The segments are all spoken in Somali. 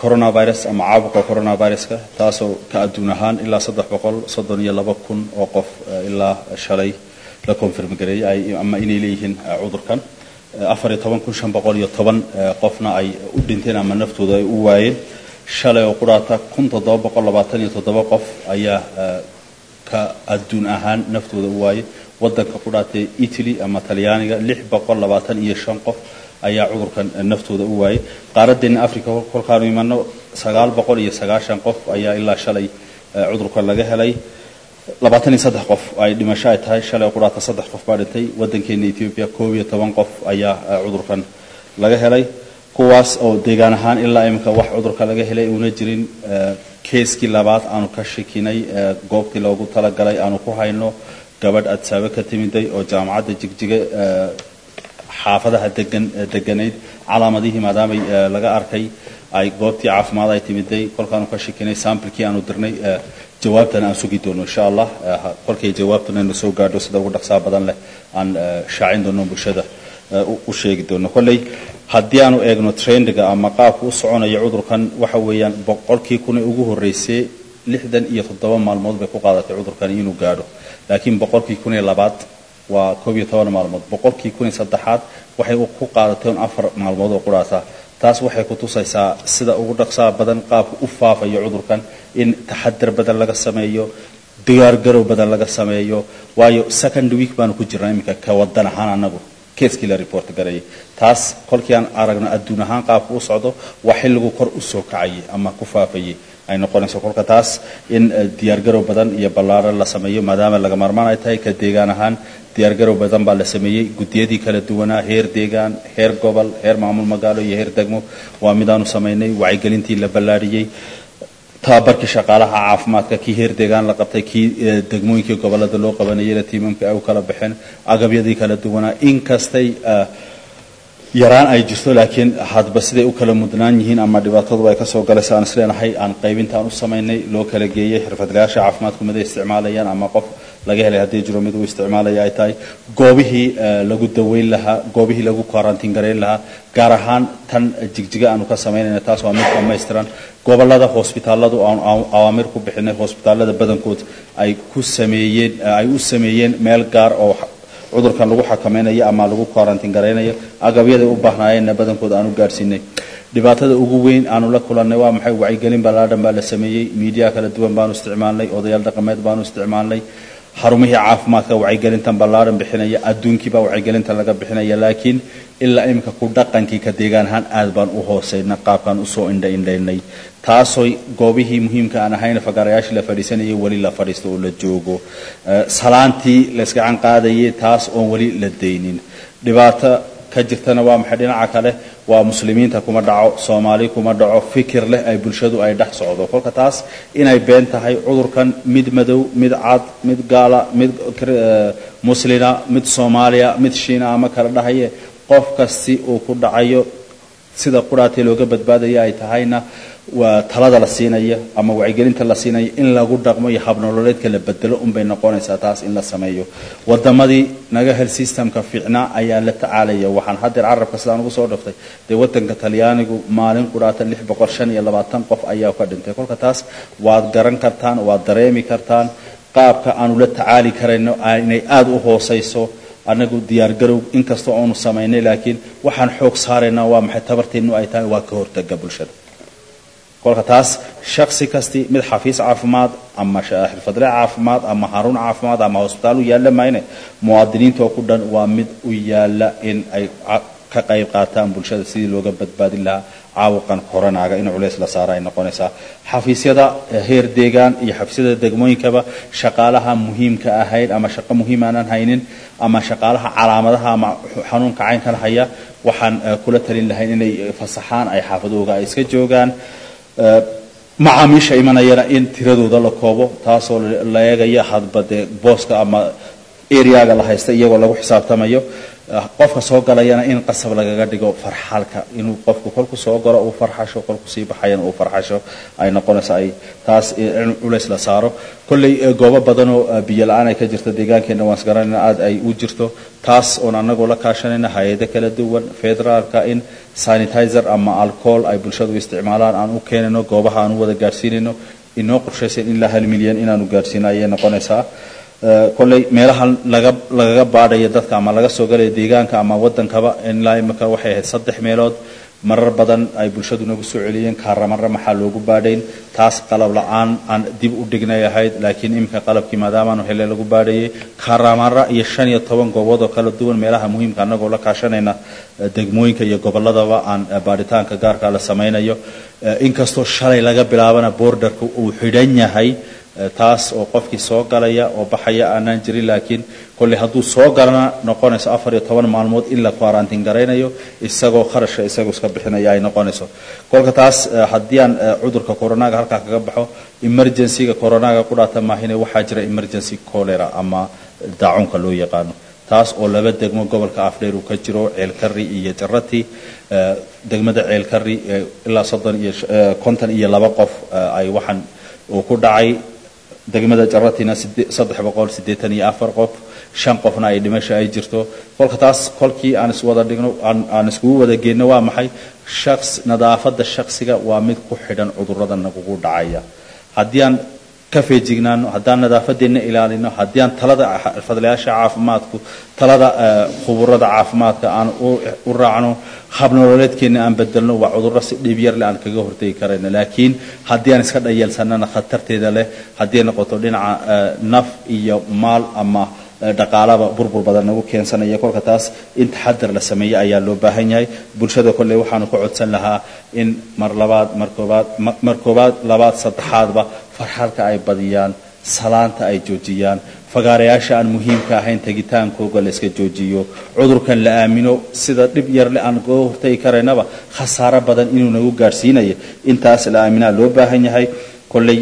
coronavirus ama caabuqa coronaviruska taasoo ka adduun ahaan ilaa saddex boqol soddon iyo laba kun oo qof ilaa shalay la confirm gareeyay ama inay leeyihiin cudurkan afar iyo toban kun shan boqol iyo toban qofna ay u dhinteen ama naftooda ay u waayeen shalay oo qudhaata kun toddoba boqol labaatan iyo toddoba qof ayaa ka adduun ahaan naftooda u waayay waddanka qudhaatee italy ama talyaaniga lix boqol labaatan iyo shan qof ayaa cudurkan naftooda u waayay qaaradeena africa kolkaanu imano sagaal boqol iyo sagaashan qof ayaa ilaa shalay cudurkan laga helay labaatan iyo saddex qof ay dhimasho ay tahay shalay qudhaata saddex qof baa dhintay waddankeena ethiopia koob iyo toban qof ayaa cudurkan laga helay kuwaas oo deegaan ahaan ilaa iminka wax cudurka laga helay uuna jirin keeskii labaad aanu ka shakinay goobtii loogu talagalay aanu ku hayno gabadh adsaabo ka timiday oo jaamacadda jigjiga xaafadaha degan deganayd calaamadihii maadaamay laga arkay ay goobtii caafimaad ay timiday kolkaanu ka shakinay samplekii aanu dirnay jawaabtana aan sugi doono insha allah kolkay jawaabtuna inu soo gaadho sida ugu dhaqsaa badan leh aan shaacin doono bulshada u sheegi doono kolley haddii aanu eegno trendiga ama qaabka u soconaya cudurkan waxa weeyaan boqolkii kuna ugu horreysay lixdan iyo toddoba maalmood bay ku qaadatay cudurkani inuu gaadho laakiin boqolkii kun iyo labaad waa koob iyo toban maalmood boqolkii kun iyo saddexaad waxay ku qaadatay un afar maalmood oo qudhaata taas waxay ku tusaysaa sida ugu dhaqsaa badan qaabka u faafayo cudurkan in taxadar badan laga sameeyo diyaargarow badan laga sameeyo waayo second week baanu ku jirnaa iminka ka wadan ahaan anagu keeskii la report garayay taas kolkii aan aragno adduun ahaan qaabka u socdo waa xilligu kor u soo kacayay ama ku faafayay ay noqonayso kolka taas in diyaargarow badan iyo ballaaran la sameeyo maadaama laga maarmaan ay tahay ka deegaan ahaan diyaargarow badan baa la sameeyey guddiyadii kala duwanaa heer deegaan heer gobol heer maamul magaalo iyo heer degmo waa midaanu samaynay wacyigelintii la ballaadhiyey tababarkii shaqaalaha caafimaadka kii heer deegaan la qabtay kii degmooyinkii gobolada loo qabanayayna tiimamka ay u kala baxeen agabyadii kala duwanaa inkastay yaraan ay jirto laakiin hadba siday u kala mudnaan yihiin ama dhibaatadu ay kasoo galaysa aan isleenahay aan qaybintaan u samaynay loo kala geeyey xirfadlayaasha caafimaadku mid ay isticmaalayaan ama qof laga helay haddii jiro mid uu isticmaalaya ay tahay goobihii lagu daweyn lahaa goobihii lagu quarantiin garayn lahaa gaar ahaan tan jigjiga aanu ka samaynayna taas waa mid dhammaystiran gobolada hosbitaaladu aanu awaamir ku bixinay hosbitaalada badankood ay ku sameeyeen ay u sameeyeen meel gaar oo cudurkan lagu xakamaynayo ama lagu quarantiin garaynayo agabyaday u baahnaayeenna badankooda aanu gaadhsiinay dhibaatada ugu weyn aanu la kulannay waa maxay wacyigelin ballaadhan baa la sameeyey miidiya kala duwan baanu isticmaalnay odayaal dhaqameed baanu isticmaalnay xarumihii caafimaadka wacyigelintan ballaadhan bixinaya adduunkiibaa wacyigelintan laga bixinaya laakiin ilaa iminka ku dhaqankii ka deegaan ahaan aad baan u hoosayna qaabkaan usoo indha indhaynay taasoo goobihii muhiimka aan ahayn fagaarayaashii la fadhiisanayay weli la fadhiisto oo la joogo salaantii laysgacan qaadayay taas oon weli la daynin dhibaato ka jirtana waa maxay dhinaca kale waa muslimiinta kuma dhaco soomaali kuma dhaco fikir leh ay bulshadu ay dhex socdo kolka taas inay been tahay cudurkan mid madow mid cad mid gaala mid muslina mid soomaaliya mid shiina ama kala dhahaye qof kasti uu ku dhacayo sida quraatee looga badbaadaya ay tahayna waa talada la siinaya ama wacyigelinta la siinaya in lagu dhaqmo iyo habnololeedka la bedelo unbay noqonaysaa taas in la sameeyo wadamadii naga hel systemka fiicnaa ayaa la tacaalaya waxaan haddeer carabka sidaan ugu soo dhaftay dee wadanka talyaanigu maalin qudhaata lix boqol shan iyo labaatan qof ayaa ka dhintay kolka taas waad garan kartaan waad dareemi kartaan qaabka aanu la tacaali karayno inay aada u hoosayso anagu diyaargarow inkastoo aanu samaynay laakiin waxaan xoog saaraynaa waa maxay tabarteennu ay tahay waa ka hortaga bulshada kolka taas shaksi kasti mid xafiis caafimaad ama xirfadle caafimaad ama xarun caafimaad ama hosbitaal u yaalla mayne muwaadiniinta oo ku dhan waa mid u yaalla in ay ka qayb qaataan bulshada sidii looga badbaadin lahaa caawuqan koronaaga in culays la saara ay noqonaysaa xafiisyada heer deegaan iyo xafiisyada degmooyinkaba shaqaalaha muhiimka ahayd ama shaqo muhiim aanan haynin ama shaqaalaha calaamadaha ama xanuunka caynkan haya waxaan kula talin lahayn inay fasaxaan ay xaafadooga ay iska joogaan macaamiisha imanayana in tiradooda la koobo taasoo la eegaya hadba dee booska ama areaga la haysta iyagoo lagu xisaabtamayo qofka soo galayana in qasab lagaga dhigo farxalka inuu qofku kolku soo galo uu farxasho kolku sii baxayana uu farxasho ay noqonayso ay taas in culays la saaro kolley goobo badanoo biyo la-aan ay ka jirto deegaankeenna waan isgaranayna aada ay u jirto taas oon annagoo la kaashanayna hay-ado kala duwan federaalka in sanitizer ama alcohol ay bulshadu isticmaalaan aan u keenayno goobaha aan u wada gaadhsiinayno inoo qorshaysan ilaa hal milyan inaanu gaadhsiino ayay noqonaysaa kolley meelaha laga lagaga baadhaya dadka ama laga soo galaya deegaanka ama wadankaba ilaa imika waxay ahayd saddex meelood marar badan ay bulshadu nagu soo celiyeen kaaramarra maxaa loogu baadhayn taas qalab la-aan aan dib u dhignay ahayd laakiin iminka qalabkii maadaamaanu hele lagu baadhayay kaaramarra iyo shan iyo toban goobood oo kala duwan meelaha muhiimka annagoo la kaashanayna degmooyinka iyo gobolladaba aan baadhitaanka gaarka la samaynayo inkastoo shalay laga bilaabana borderka uu xidhan yahay taas oo qofkii soo galaya oo baxaya aanaan jirin laakiin kolley hadduu soo galana noqonayso afar iyo toban maalmood in la quarantiin garaynayo isagoo kharashka isagoo iska bixinaya ay noqonayso kolka taas haddii aan cudurka coronaga halkaa kaga baxo emergencyga coronaga ku dhaata maahine waxaa jira emergency cholera ama daacunka loo yaqaano taas oo laba degmo gobolka afdheer uu ka jiro ceelkari iyo jarati degmada ceelkari ilaa soddon iyo konton iyo laba qof ay waxaan uu ku dhacay degmada jaratina saddex boqol siddeetan iyo afar qof shan qofna ay dhimasho ay jirto kolka taas kolkii aan iswada dhigno aan iskugu wada geenno waa maxay shaqs nadaafadda shaksiga waa mid ku xidhan cudurrada nagugu dhacaya haddii aan ka feejignaano haddaan nadaafadeenna ilaalino haddii aan talada xirfadlayaasha caafimaadku talada khuburada caafimaadka aan u raacno habnololeedkeenna aan bedelno waa cudurro si dhib yarle aan kaga hortegi karayno laakiin haddii aan iska dhayalsanana khatarteeda leh haddii noqoto dhinaca naf iyo maal ama dhaqaalaba burbur badan nagu keensanaya kolka taas in taxadar la sameeyo ayaa loo baahan yahay bulshada kolley waxaanu ka codsan lahaa in mar labaad mar koobaad mar koobaad labaad saddexaadba farxalka ay badiyaan salaanta ay joojiyaan fagaarayaasha aan muhiimka ahayn tegitaankooga la iska joojiyo cudurkan la aamino sida dhib yarle aan kaga hortagi karaynaba khasaaro badan inuu nagu gaadhsiinayo intaas la aaminaa loo baahan yahay kolley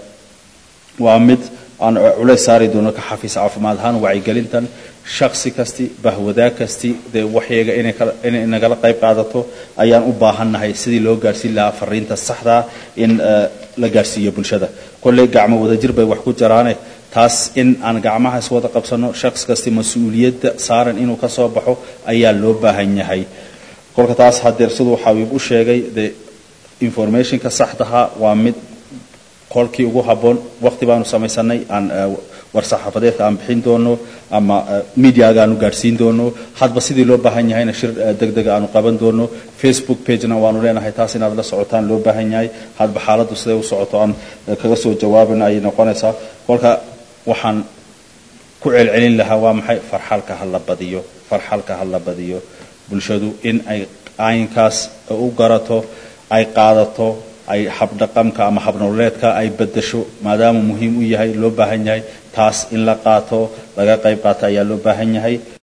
waa mid aan culays saari doono ka xafiis caafimaad ahaan wacyigelintan shaksi kasti bahwadaag kasti dee waxyaga inay nagala qayb qaadato ayaan u baahannahay sidii loo gaadhsiin lahaa fariinta saxdaa in la gaadhsiiyo bulshada kolley gacmo wadajir bay wax ku jaraane taas in aan gacmaha iswada qabsano shaqs kasti mas-uuliyadda saaran inuu ka soo baxo ayaa loo baahan yahay kolka taas hadeer siduu xabiib u sheegay dee informationka saxdaha waa mid kolkii ugu habboon waqti baanu samaysanay aan war-saxaafadeedka aan bixin doono ama mediaga aanu gaadhsiin doono hadba sidii loo baahan yahayna shir deg dega aanu qaban doono facebook pagena waanu leenahay taas inaad la socotaan loo baahan yahay hadba xaaladdu siday u socoto aan kaga soo jawaabina ayay noqonaysaa kolka waxaan ku celcelin lahaa waa maxay farxalka ha la badiyo farxalka ha la badiyo bulshadu in ay aynkaas u garato ay qaadato ay habdhaqamka ama habnololeedka ay bedasho maadaama muhiim u yahay loo baahan yahay taas in la qaato laga qayb qaato ayaa loo baahan yahay